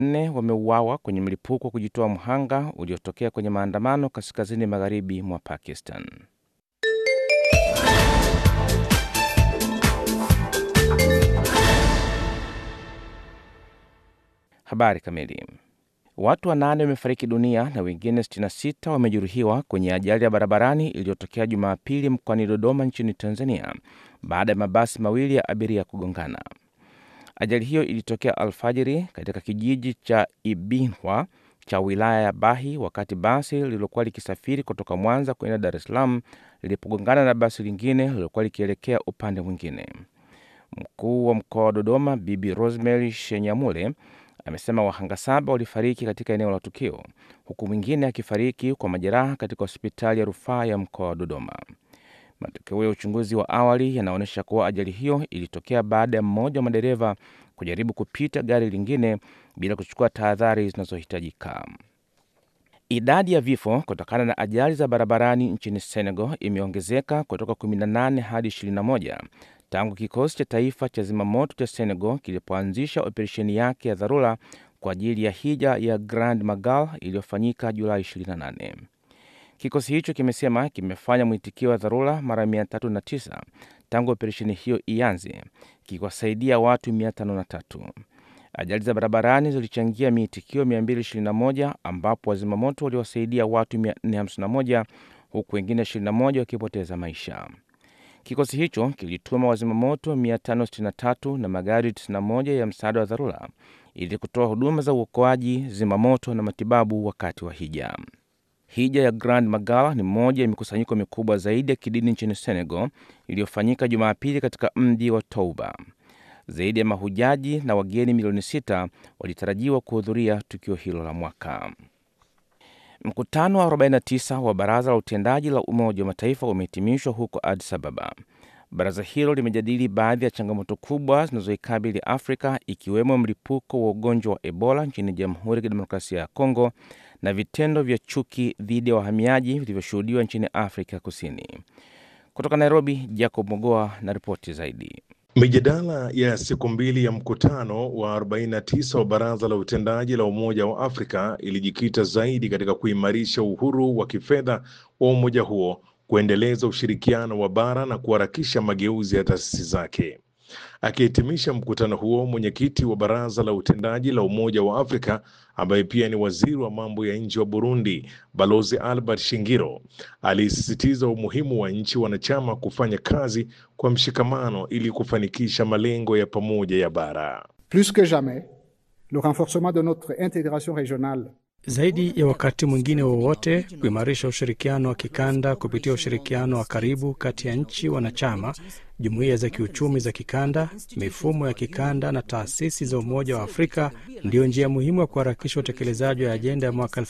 nne wameuawa kwenye mlipuko wa kujitoa mhanga uliotokea kwenye maandamano kaskazini magharibi mwa Pakistan. Habari kamili. Watu wanane wamefariki dunia na wengine 66 wamejeruhiwa kwenye ajali ya barabarani iliyotokea Jumapili mkoani Dodoma nchini Tanzania baada ya mabasi mawili ya abiria kugongana. Ajali hiyo ilitokea alfajiri katika kijiji cha Ibinhwa cha wilaya ya Bahi wakati basi lililokuwa likisafiri kutoka Mwanza kwenda Dar es Salaam lilipogongana na basi lingine lililokuwa likielekea upande mwingine. Mkuu wa mkoa wa Dodoma Bibi Rosemary Shenyamule amesema wahanga saba walifariki katika eneo la tukio huku mwingine akifariki kwa majeraha katika hospitali ya rufaa ya mkoa wa Dodoma. Matokeo ya uchunguzi wa awali yanaonyesha kuwa ajali hiyo ilitokea baada ya mmoja wa madereva kujaribu kupita gari lingine bila kuchukua tahadhari zinazohitajika. Idadi ya vifo kutokana na ajali za barabarani nchini Senegal imeongezeka kutoka 18 hadi 21 tangu kikosi cha taifa cha zimamoto cha Senegal kilipoanzisha operesheni yake ya dharura kwa ajili ya hija ya Grand Magal iliyofanyika Julai 28. Kikosi hicho kimesema kimefanya mwitikio wa dharura mara 309 tangu operesheni hiyo ianze, kikiwasaidia watu 503. Ajali za barabarani zilichangia miitikio 221 ambapo wazimamoto waliwasaidia watu 451 huku wengine 21 wakipoteza maisha. Kikosi hicho kilituma wazimamoto 563 na magari 91 ya msaada wa dharura ili kutoa huduma za uokoaji, zimamoto na matibabu wakati wa hija. Hija ya Grand Magal ni moja ya mikusanyiko mikubwa zaidi ya kidini nchini Senegal iliyofanyika Jumapili katika mji wa Touba. Zaidi ya mahujaji na wageni milioni sita walitarajiwa kuhudhuria tukio hilo la mwaka. Mkutano wa 49 wa Baraza la Utendaji la Umoja wa Mataifa umehitimishwa huko Addis Ababa. Baraza hilo limejadili baadhi ya changamoto kubwa zinazoikabili Afrika ikiwemo mlipuko wa ugonjwa wa Ebola nchini Jamhuri ya Kidemokrasia ya Kongo na vitendo vya chuki dhidi ya wahamiaji vilivyoshuhudiwa nchini Afrika Kusini. Kutoka Nairobi, Jacob Mogoa na ripoti zaidi. Mijadala ya siku mbili ya mkutano wa 49 wa Baraza la Utendaji la Umoja wa Afrika ilijikita zaidi katika kuimarisha uhuru wa kifedha wa umoja huo, kuendeleza ushirikiano wa bara na kuharakisha mageuzi ya taasisi zake. Akihitimisha mkutano huo, mwenyekiti wa Baraza la Utendaji la Umoja wa Afrika ambaye pia ni waziri wa mambo ya nje wa Burundi, Balozi Albert Shingiro alisisitiza umuhimu wa nchi wanachama kufanya kazi kwa mshikamano ili kufanikisha malengo ya pamoja ya bara. Plus que jamais, le renforcement de notre intégration régionale zaidi ya wakati mwingine wowote kuimarisha ushirikiano wa kikanda kupitia ushirikiano wa karibu kati ya nchi wanachama, jumuiya za kiuchumi za kikanda, mifumo ya kikanda na taasisi za Umoja wa Afrika ndiyo njia muhimu ya kuharakisha utekelezaji wa ajenda ya mwaka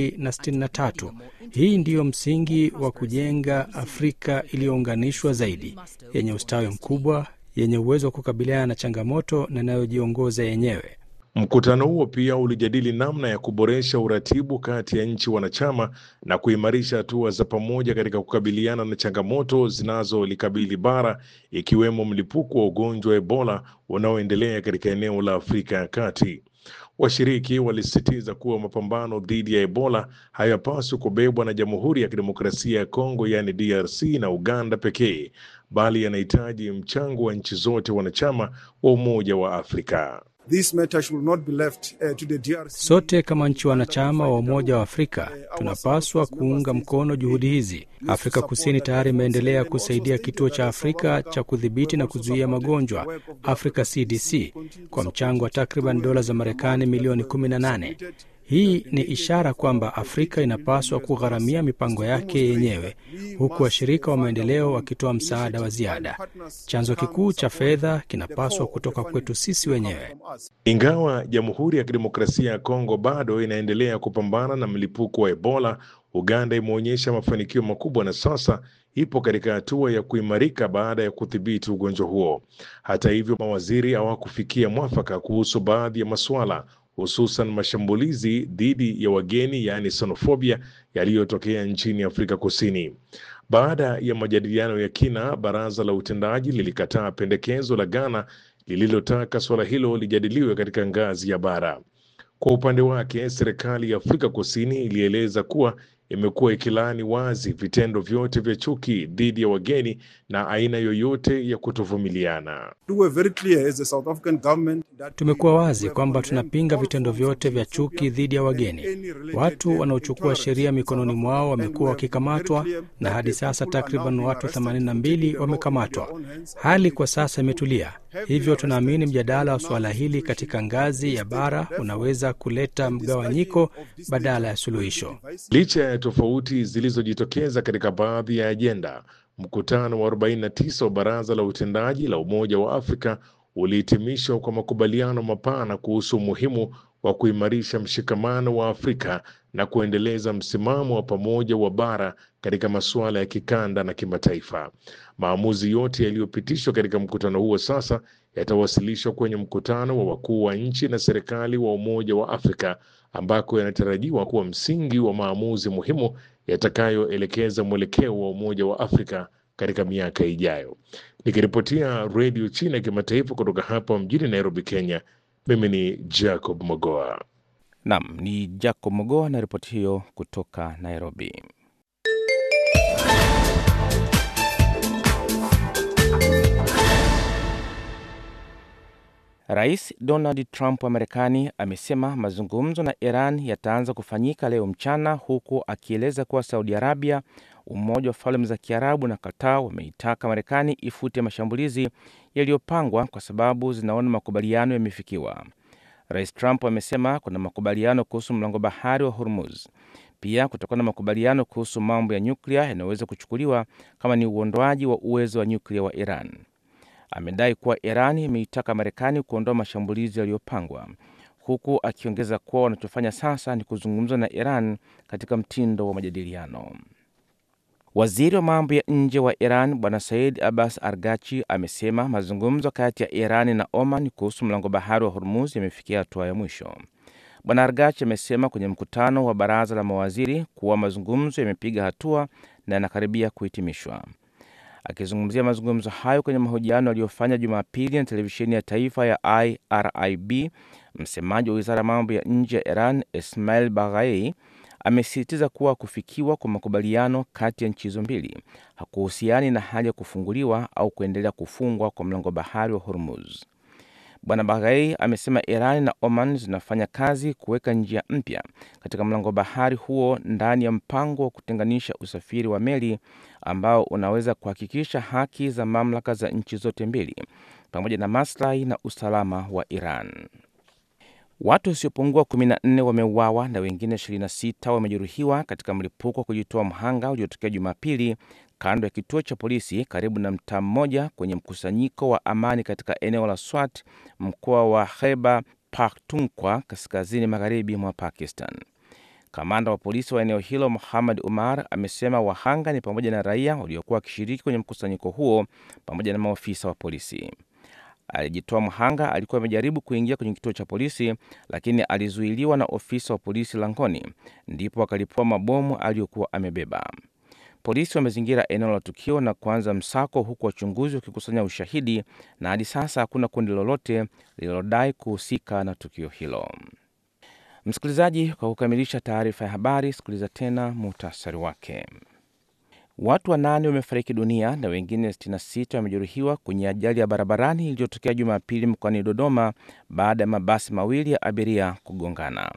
2063. Hii ndiyo msingi wa kujenga Afrika iliyounganishwa zaidi, yenye ustawi mkubwa, yenye uwezo wa kukabiliana na changamoto na inayojiongoza yenyewe. Mkutano huo pia ulijadili namna ya kuboresha uratibu kati ya nchi wanachama na kuimarisha hatua za pamoja katika kukabiliana na changamoto zinazolikabili bara ikiwemo mlipuko wa ugonjwa wa Ebola unaoendelea katika eneo la Afrika ya Kati. Washiriki walisisitiza kuwa mapambano dhidi ya Ebola hayapaswi kubebwa na Jamhuri ya Kidemokrasia ya Kongo yaani DRC na Uganda pekee, bali yanahitaji mchango wa nchi zote wanachama wa Umoja wa Afrika. This matter should not be left, uh, to the DRC. Sote kama nchi wanachama wa Umoja wa Afrika tunapaswa kuunga mkono juhudi hizi. Afrika Kusini tayari imeendelea kusaidia kituo cha Afrika cha kudhibiti na kuzuia magonjwa Africa CDC kwa mchango wa takriban dola za Marekani milioni 18. Hii ni ishara kwamba Afrika inapaswa kugharamia mipango yake yenyewe, huku washirika wa maendeleo wakitoa msaada wa ziada. Chanzo kikuu cha fedha kinapaswa kutoka kwetu sisi wenyewe. Ingawa Jamhuri ya Kidemokrasia ya Kongo bado inaendelea kupambana na mlipuko wa Ebola, Uganda imeonyesha mafanikio makubwa na sasa ipo katika hatua ya kuimarika baada ya kudhibiti ugonjwa huo. Hata hivyo, mawaziri hawakufikia mwafaka kuhusu baadhi ya masuala hususan mashambulizi dhidi ya wageni yaani xenofobia yaliyotokea nchini Afrika Kusini. Baada ya majadiliano ya kina, baraza la utendaji lilikataa pendekezo la Ghana lililotaka suala hilo lijadiliwe katika ngazi ya bara. Kwa upande wake, serikali ya Afrika Kusini ilieleza kuwa imekuwa ikilaani wazi vitendo vyote vya chuki dhidi ya wageni na aina yoyote ya kutovumiliana. We were very clear as the South African government that Tumekuwa we wazi have kwamba condemned tunapinga all vitendo forms vyote of vya chuki xenophobia dhidi ya and wageni. any related, Watu uh, wanaochukua intolerance sheria in mikononi South mwao Africa. And wamekuwa we have been very wakikamatwa clear na that hadi the sasa people are now takriban being watu arrested, 82 taking the law into wamekamatwa. their own hands, and Hali the kwa sasa imetulia, have been hivyo tunaamini arrested. mjadala wa Now suala the hili situation katika ngazi ya is bara therefore, unaweza kuleta the discussion mgawanyiko of this badala nature ya will be suluhisho. divisive. Licha ya tofauti zilizojitokeza katika baadhi ya ajenda, mkutano wa 49 wa Baraza la Utendaji la Umoja wa Afrika ulihitimishwa kwa makubaliano mapana kuhusu umuhimu wa kuimarisha mshikamano wa Afrika na kuendeleza msimamo wa pamoja wa bara katika masuala ya kikanda na kimataifa. Maamuzi yote yaliyopitishwa katika mkutano huo sasa yatawasilishwa kwenye mkutano wa wakuu wa nchi na serikali wa Umoja wa Afrika ambako yanatarajiwa kuwa msingi wa maamuzi muhimu yatakayoelekeza mwelekeo wa Umoja wa Afrika katika miaka ijayo. Nikiripotia Redio China ya Kimataifa kutoka hapa mjini Nairobi, Kenya, mimi ni Jacob Mogoa. Nam ni Jacob Mogoa na ripoti hiyo kutoka Nairobi. Rais Donald Trump wa Marekani amesema mazungumzo na Iran yataanza kufanyika leo mchana, huku akieleza kuwa Saudi Arabia, Umoja wa Falme za Kiarabu na Qatar wameitaka Marekani ifute mashambulizi yaliyopangwa kwa sababu zinaona makubaliano yamefikiwa. Rais Trump amesema kuna makubaliano kuhusu mlango bahari wa Hormuz. Pia kutakuwa na makubaliano kuhusu mambo ya nyuklia yanayoweza kuchukuliwa kama ni uondoaji wa uwezo wa nyuklia wa Iran. Amedai kuwa Iran imeitaka Marekani kuondoa mashambulizi yaliyopangwa, huku akiongeza kuwa wanachofanya sasa ni kuzungumza na Iran katika mtindo wa majadiliano. Waziri wa mambo ya nje wa Iran Bwana Said Abbas Argachi amesema mazungumzo kati ya Iran na Oman kuhusu mlango bahari wa Hormuz yamefikia hatua ya mwisho. Bwana Argachi amesema kwenye mkutano wa baraza la mawaziri kuwa mazungumzo yamepiga hatua na yanakaribia kuhitimishwa. Akizungumzia mazungumzo hayo kwenye mahojiano aliyofanya Jumapili na televisheni ya taifa ya IRIB, msemaji wa wizara ya mambo ya nje ya Iran Ismail Baghai amesisitiza kuwa kufikiwa kwa makubaliano kati ya nchi hizo mbili hakuhusiani na hali ya kufunguliwa au kuendelea kufungwa kwa mlango bahari wa Hormuz. Bwana Baghai amesema Iran na Oman zinafanya kazi kuweka njia mpya katika mlango bahari huo ndani ya mpango wa kutenganisha usafiri wa meli ambao unaweza kuhakikisha haki za mamlaka za nchi zote mbili pamoja na maslahi na usalama wa Iran. Watu wasiopungua 14 wameuawa na wengine 26 wamejeruhiwa katika mlipuko wa kujitoa mhanga uliotokea Jumapili kando ya kituo cha polisi karibu na mtaa mmoja kwenye mkusanyiko wa amani katika eneo la Swat, mkoa wa Khyber Pakhtunkhwa, kaskazini magharibi mwa Pakistan. Kamanda wa polisi wa eneo hilo Muhammad Umar amesema wahanga ni pamoja na raia waliokuwa wakishiriki kwenye mkusanyiko huo pamoja na maofisa wa polisi. Alijitoa mhanga alikuwa amejaribu kuingia kwenye kituo cha polisi, lakini alizuiliwa na ofisa wa polisi langoni, ndipo akalipua mabomu aliyokuwa amebeba. Polisi wamezingira eneo la tukio na kuanza msako, huku wachunguzi wakikusanya ushahidi, na hadi sasa hakuna kundi lolote lililodai kuhusika na tukio hilo. Msikilizaji, kwa kukamilisha taarifa ya habari, sikiliza tena muhtasari wake. Watu wanane wamefariki dunia na wengine 66 wamejeruhiwa kwenye ajali ya barabarani iliyotokea Jumapili mkoani Dodoma baada ya mabasi mawili ya abiria kugongana.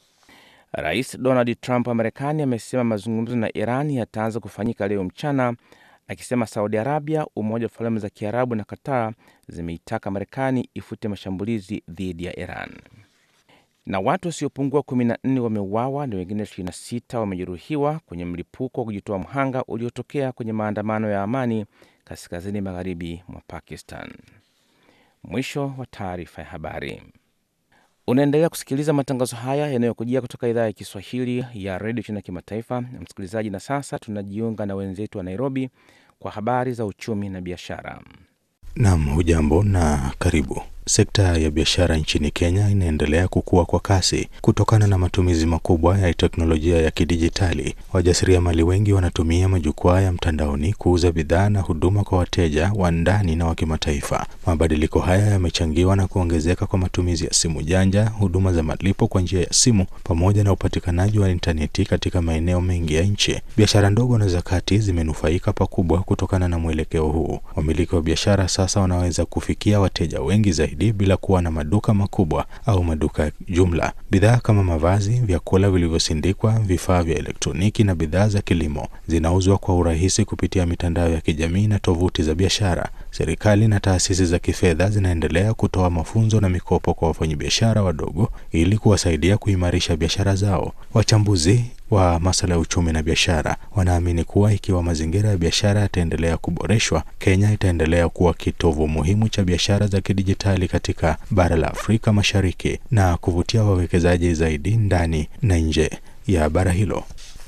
Rais Donald Trump wa Marekani amesema mazungumzo na Iran yataanza kufanyika leo mchana, akisema Saudi Arabia, Umoja wa Falme za Kiarabu na Qatar zimeitaka Marekani ifute mashambulizi dhidi ya Iran na watu wasiopungua 14 wameuawa na wengine 26 wamejeruhiwa kwenye mlipuko wa kujitoa mhanga uliotokea kwenye maandamano ya amani kaskazini magharibi mwa Pakistan. Mwisho wa taarifa ya habari. Unaendelea kusikiliza matangazo haya yanayokujia kutoka idhaa ya Kiswahili ya redio China Kimataifa, msikilizaji. Na sasa tunajiunga na wenzetu wa Nairobi kwa habari za uchumi na biashara. Nam, hujambo na karibu. Sekta ya biashara nchini Kenya inaendelea kukua kwa kasi kutokana na matumizi makubwa ya teknolojia ya kidijitali. Wajasiriamali wengi wanatumia majukwaa ya mtandaoni kuuza bidhaa na huduma kwa wateja wa ndani na wa kimataifa. Mabadiliko haya yamechangiwa na kuongezeka kwa matumizi ya simu janja, huduma za malipo kwa njia ya simu, pamoja na upatikanaji wa intaneti katika maeneo mengi ya nchi. Biashara ndogo na za kati zimenufaika pakubwa kutokana na mwelekeo huu. Wamiliki wa biashara sasa wanaweza kufikia wateja wengi zaidi bila kuwa na maduka makubwa au maduka ya jumla. Bidhaa kama mavazi, vyakula vilivyosindikwa, vifaa vya elektroniki na bidhaa za kilimo zinauzwa kwa urahisi kupitia mitandao ya kijamii na tovuti za biashara. Serikali na taasisi za kifedha zinaendelea kutoa mafunzo na mikopo kwa wafanyabiashara wadogo ili kuwasaidia kuimarisha biashara zao. Wachambuzi wa masuala ya uchumi na biashara wanaamini kuwa ikiwa mazingira ya biashara yataendelea kuboreshwa, Kenya itaendelea kuwa kitovu muhimu cha biashara za kidijitali katika bara la Afrika Mashariki na kuvutia wawekezaji zaidi ndani na nje ya bara hilo.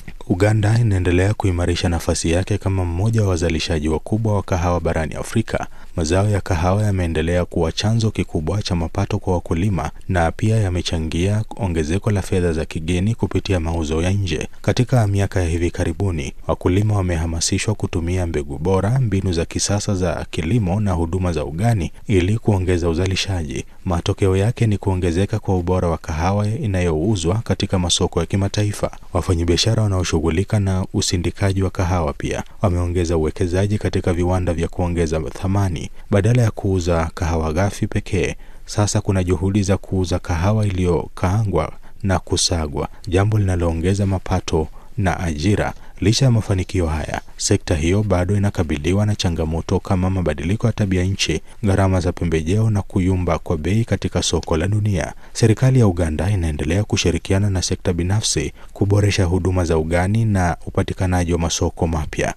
Uganda inaendelea kuimarisha nafasi yake kama mmoja wa wazalishaji wakubwa wa kahawa barani Afrika. Mazao ya kahawa yameendelea kuwa chanzo kikubwa cha mapato kwa wakulima na pia yamechangia ongezeko la fedha za kigeni kupitia mauzo ya nje. Katika miaka ya hivi karibuni, wakulima wamehamasishwa kutumia mbegu bora, mbinu za kisasa za kilimo na huduma za ugani ili kuongeza uzalishaji. Matokeo yake ni kuongezeka kwa ubora wa kahawa inayouzwa katika masoko ya kimataifa. Wafanyabiashara wanaoshughulika na usindikaji wa kahawa pia wameongeza uwekezaji katika viwanda vya kuongeza thamani. Badala ya kuuza kahawa ghafi pekee, sasa kuna juhudi za kuuza kahawa iliyokaangwa na kusagwa, jambo linaloongeza mapato na ajira. Licha ya mafanikio haya, sekta hiyo bado inakabiliwa na changamoto kama mabadiliko ya tabia nchi, gharama za pembejeo na kuyumba kwa bei katika soko la dunia. Serikali ya Uganda inaendelea kushirikiana na sekta binafsi kuboresha huduma za ugani na upatikanaji wa masoko mapya.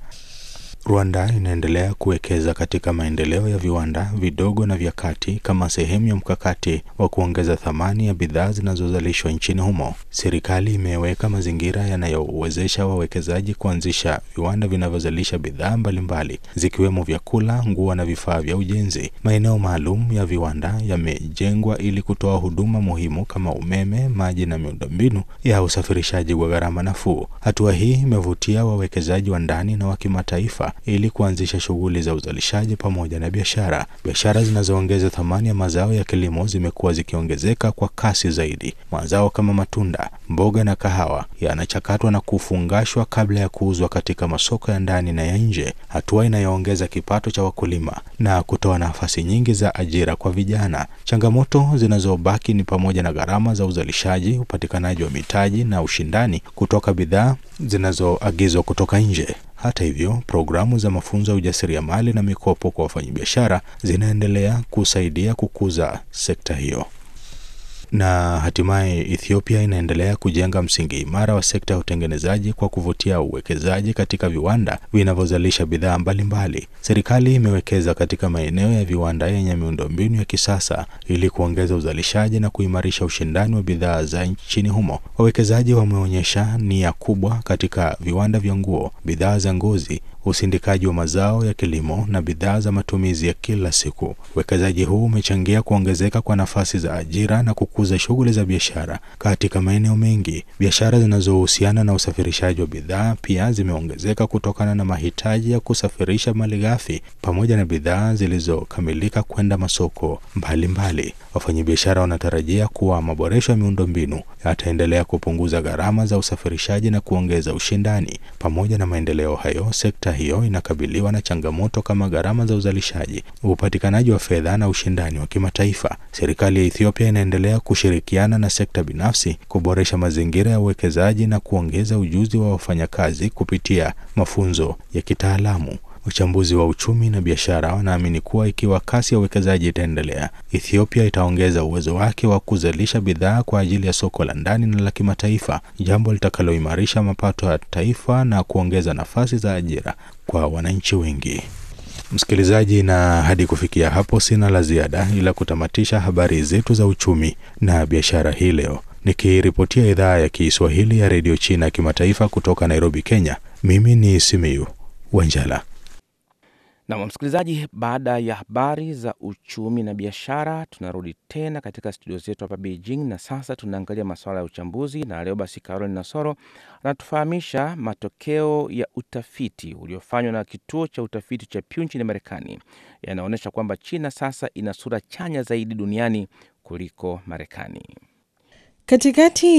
Rwanda inaendelea kuwekeza katika maendeleo ya viwanda vidogo na vya kati kama sehemu ya mkakati wa kuongeza thamani ya bidhaa zinazozalishwa nchini humo. Serikali imeweka mazingira yanayowezesha wawekezaji kuanzisha viwanda vinavyozalisha bidhaa mbalimbali zikiwemo vyakula, nguo na vifaa vya ujenzi. Maeneo maalum ya viwanda yamejengwa ili kutoa huduma muhimu kama umeme, maji na miundombinu ya usafirishaji kwa gharama nafuu. Hatua hii imevutia wawekezaji wa ndani na wa kimataifa ili kuanzisha shughuli za uzalishaji pamoja na biashara. Biashara zinazoongeza thamani ya mazao ya kilimo zimekuwa zikiongezeka kwa kasi zaidi. Mazao kama matunda, mboga na kahawa yanachakatwa na kufungashwa kabla ya kuuzwa katika masoko ya ndani na ya nje, hatua inayoongeza kipato cha wakulima na kutoa nafasi nyingi za ajira kwa vijana. Changamoto zinazobaki ni pamoja na gharama za uzalishaji, upatikanaji wa mitaji na ushindani kutoka bidhaa zinazoagizwa kutoka nje. Hata hivyo, programu za mafunzo ya ujasiriamali na mikopo kwa wafanyabiashara zinaendelea kusaidia kukuza sekta hiyo. Na hatimaye Ethiopia inaendelea kujenga msingi imara wa sekta ya utengenezaji kwa kuvutia uwekezaji katika viwanda vinavyozalisha bidhaa mbalimbali. Serikali imewekeza katika maeneo ya viwanda yenye miundombinu ya kisasa ili kuongeza uzalishaji na kuimarisha ushindani wa bidhaa za nchini humo. Wawekezaji wameonyesha nia kubwa katika viwanda vya nguo, bidhaa za ngozi, usindikaji wa mazao ya kilimo na bidhaa za matumizi ya kila siku. Uwekezaji huu umechangia kuongezeka kwa nafasi za ajira na kukuza shughuli za biashara katika maeneo mengi. Biashara zinazohusiana na usafirishaji wa bidhaa pia zimeongezeka kutokana na mahitaji ya kusafirisha malighafi pamoja na bidhaa zilizokamilika kwenda masoko mbalimbali. Wafanyabiashara wanatarajia kuwa maboresho ya miundombinu yataendelea kupunguza gharama za usafirishaji na kuongeza ushindani. Pamoja na maendeleo hayo, sekta hiyo inakabiliwa na changamoto kama gharama za uzalishaji, upatikanaji wa fedha na ushindani wa kimataifa. Serikali ya Ethiopia inaendelea kushirikiana na sekta binafsi kuboresha mazingira ya uwekezaji na kuongeza ujuzi wa wafanyakazi kupitia mafunzo ya kitaalamu. Wachambuzi wa uchumi na biashara wanaamini kuwa ikiwa kasi ya uwekezaji itaendelea, Ethiopia itaongeza uwezo wake wa kuzalisha bidhaa kwa ajili ya soko la ndani na la kimataifa, jambo litakaloimarisha mapato ya taifa na kuongeza nafasi za ajira kwa wananchi wengi. Msikilizaji, na hadi kufikia hapo sina la ziada, ila kutamatisha habari zetu za uchumi na biashara hii leo, nikiripotia idhaa ya Kiswahili ya redio China kimataifa kutoka Nairobi, Kenya. Mimi ni Simiyu Wanjala. Na msikilizaji, baada ya habari za uchumi na biashara, tunarudi tena katika studio zetu hapa Beijing, na sasa tunaangalia masuala ya uchambuzi, na leo basi Caroline Nasoro anatufahamisha matokeo ya utafiti uliofanywa na kituo cha utafiti cha Pew nchini Marekani yanaonyesha kwamba China sasa ina sura chanya zaidi duniani kuliko Marekani. Katikati